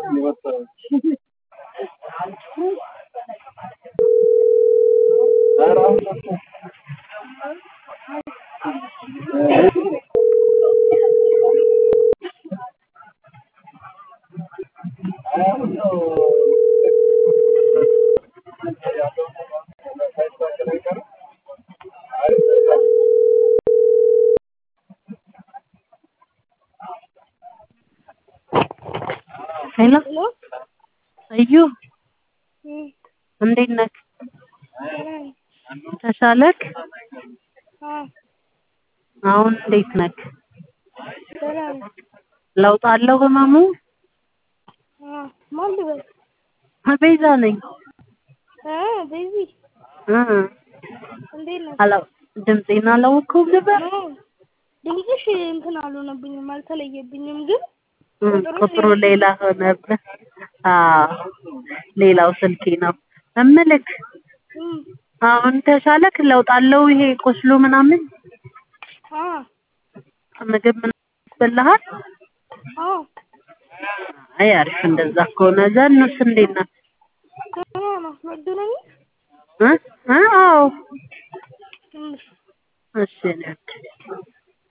ሄሎ ሄሎ እዩ እም፣ እንዴት ነህ? ደህና ነኝ። ተሻለክ? አዎ አሁን እንዴት ነህ? ደህና ነኝ። ለውጥ አለው ህመሙ? አዎ ማን ልበል? ቤዛ ነኝ። እ ቤዚ እ እንዴት ነህ? አላ ድምፄን አላወቅኸውም ነበር? አዎ ድምፅሽ እንትን አልሆነብኝም አልተለየብኝም፣ ግን እ ቁጥሩ ሌላ ሆነብህ። አዎ ሌላው ስልኬ ነው። እምልክ እም፣ አሁን ተሻለክ? ለውጥ አለው ይሄ ቁስሉ ምናምን? አዎ ምግብ ምናምን ያስበላሃል? አዎ አይ አሪፍ። እንደዛ ከሆነ ዘኑስ እንዴት ናት? ደህና ነው። መገናኘ እ እ አዎ እም፣ እሺ እኔ ወድ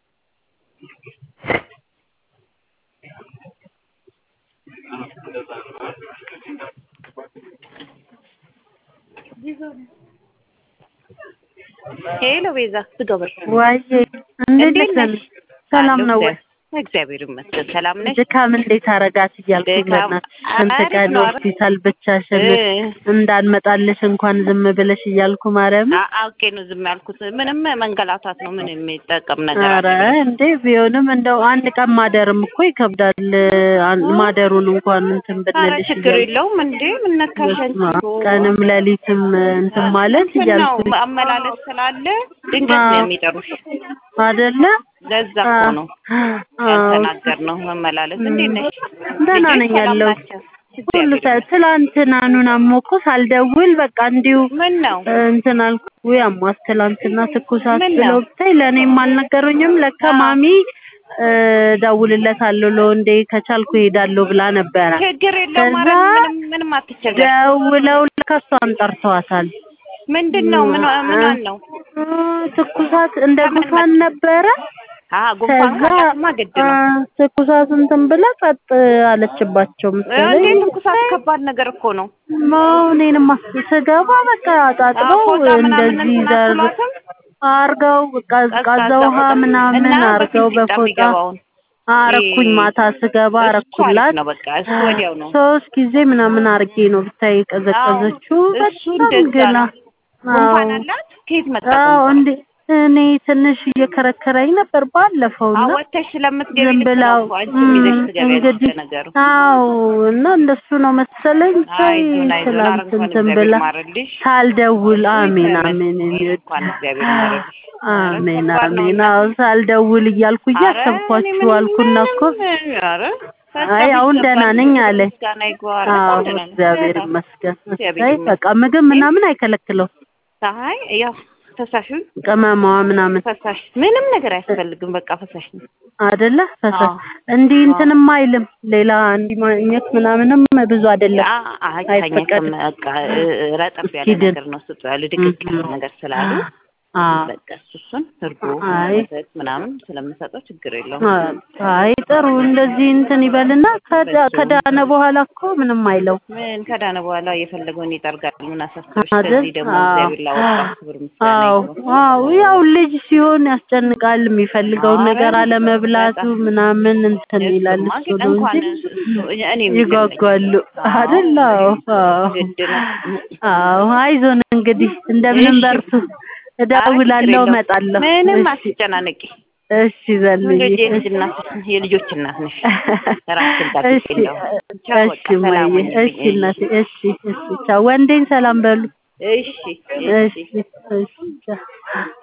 ሄሎ ቤዛ ዝገበር ዋዬ እንዴት እንዴት ነሽ? ነሽ? ሰላም አለሁ ነው ወይ? እግዚአብሔር ይመስገን ሰላም ነሽ? ድካም እንዴት አረጋት እያልኩኝ ድካም በእናትሽ ስንት አሪፍ ቀን ነው፣ አሪፍ ሆስፒታል ብቻሽን እ እንዳንመጣልሽ እንኳን ዝም ብለሽ እያልኩ ማርያም አ- አውቄ ነው ዝም ያልኩት። ምንም መንገላታት ነው። ምን የሚጠቀም ነገር ኧረ አለ? እንዴ ቢሆንም እንደው አንድ ቀን ማደርም እኮ ይከብዳል። አን- ማደሩን እንኳን እንትን ኧረ ብንልሽ ችግር እያልኩ የለውም እንዴ ምን ነካሽ አንቺ? በስመ አብ ቀንም ሌሊትም እንትን ማለት እንትን ነው እያልኩኝ አመላለስ ስላለ ድንገት ነው አዎ የሚጠሩሽ። አይደለ? ለዛ እኮ ነው አዎ ያልተናገርነው መመላለስ። እንዴት ነሽ? ደህና ልጆች ነኝ ሰላም ያለሁት። ናቸው? ሁሉ እግዚአብሔር ሰ- ትላንትና ኑና ሞኮ ሳልደውል በቃ እንዲሁ ምን ነው እንትን አልኩ። ውይ አሟት ትላንትና ትኩሳት ምን ብለው ነው? ብታይ ለእኔም አልነገሩኝም። ለካ አዎ ማሚ እደውልለታለሁ ለወንዴ ከቻልኩ እሄዳለሁ ብላ ነበረ። ችግር የለውም። ከዛ ኧረ ምንም ምንም አትቸገር። ደውለው ለካ እሷን ጠርተዋታል። ምንድን ነው ምን ምኗን ነው? እ ትኩሳት እንደ ከምን ጉንፋን ነበረ። አሀ ጉንፋን ከዛ ካላትማ ግድ አ፣ ነው። ትኩሳት እንትን ብላ ጸጥ አለችባቸው እንዴ መሰለኝ። ትኩሳት ከባድ ነገር እኮ ነው። እኔንማ ስገባ በቃ አጣጥበው ፎጣ ምናምን እንደዚህ እንትን ዘር አትሏትም? አርገው ቀዝቃዛ ቀዝቃዛ ውሃ ፎጣ ምናምን እና አርገው በፊንጢጣ በፎጣ የሚገባውን አረኩኝ። ማታ ስገባ እሱ አሪፍ አረኩላት። ነው። በቃ እሱ ወዲያው ነው። ሶስት ጊዜ ምናምን አርጌ ነው ብታይ የቀዘቀዘችው። እሱ በጣም እንደዛ ግላ ነው። ጉንፋን አላት? ከየት መጣ አዎ ጉንፋን? እንዴ እኔ ትንሽ እየከረከረኝ ነበር ባለፈው እና አወተሽ ስለምትገቢ ዝም ልክ ብላው ነው። አንቺም ይዘሽ ትገቢያለሽ እንግዲህ ለነገሩ። አዎ እና እንደሱ ነው መሰለኝ። ታይ አይዞን አይዞን። ኧረ ትላንት እንኳን እንትን እግዚአብሔር ብላ ይማርልሽ። ሳልደውል አሜን ተመስገን። አሜን የሚወድ እንኳን እግዚአብሔር ይማርልሽ። ኧረ አሜን ከባድ ነው አሜን። እና አዎ ሳልደውል እያልኩ ኧረ እኔ እያሰብኳችሁ ምንም አልኩና እኮ ምንም ኧረ በቃ አይ አሁን ደህና ቢገባኝ ነኝ አለ። ምስጋና ይግባው። ኧረ አዎ በጣም ደህና ነኝ። እግዚአብሔር በጣም ይመስገን። እግዚአብሔር እሰይ ይመስገን። በቃ ምግብ ምናምን አይከለክለው ፀሐይ ያው ፈሳሽ ቅመማዋ ምናምን ፈሳሽ ምንም ነገር አያስፈልግም። በቃ ፈሳሽ ነው። አይደለ ፈሳሽ አዎ እንዲህ አዎ እንትንም አይልም። ሌላ እንዲህ ማግኘት ምናምንም ብዙ አይደለም አ- አይታኘክም። አይፈቀድም። በቃ እ- እ- ረጠብ ያለ እስኪድን ነገር ነው ስጡ ያለ ድቅቅ ያለ እም፣ ነገር ስላሉ አዎ በቃ እሱ እሱን እርጎ አይ ወተት ምናምን ስለምሰጠው ችግር የለውም። አይ ጥሩ እንደዚህ እንትን ይበልና ከዳ በሱ ከዳነ በኋላ እኮ ምንም አይለው ምን ከዳነ በኋላ የፈለገውን ይጠርጋል። ምን አሳሰበሽ? አይደል? ከዚህ ደግሞ አዎ እግዚአብሔር ላወጣው ክብር ምስጋና አዎ ይግባው። አዎ ያው ልጅ ሲሆን ያስጨንቃል። የሚፈልገውን ኧረ ነገር አለመብላቱ በጣም ምናምን እንትን ይላል። እሱማ እሱ ግን ነው እንኳን እንጂ እሱ እኔም ይገርመኛል። ይጓጓሉ አዎ አይደል? አዎ አዎ ግድ ነው። አዎ አይዞን እንግዲህ እንደምንም እሺ በርቱ። ኧረ ችግር እደውላለሁ፣ የለውም። እመጣለሁ። ምንም እሺ አትጨናነቂ። እሺ ዘልዬ ልጅ የልጅ እሺ እናት የልጆች እናት ነሽ። ራስሽን ጠብቂ። እሺ እንደው ቻው፣ እሺ በቃ ሰላም እማዬ ሁኚልኝ። እሺ እናቴ እሺ እሺ ቻው። ወንዴን ሰላም በሉ። እሺ እሺ እሺ እሺ ቻው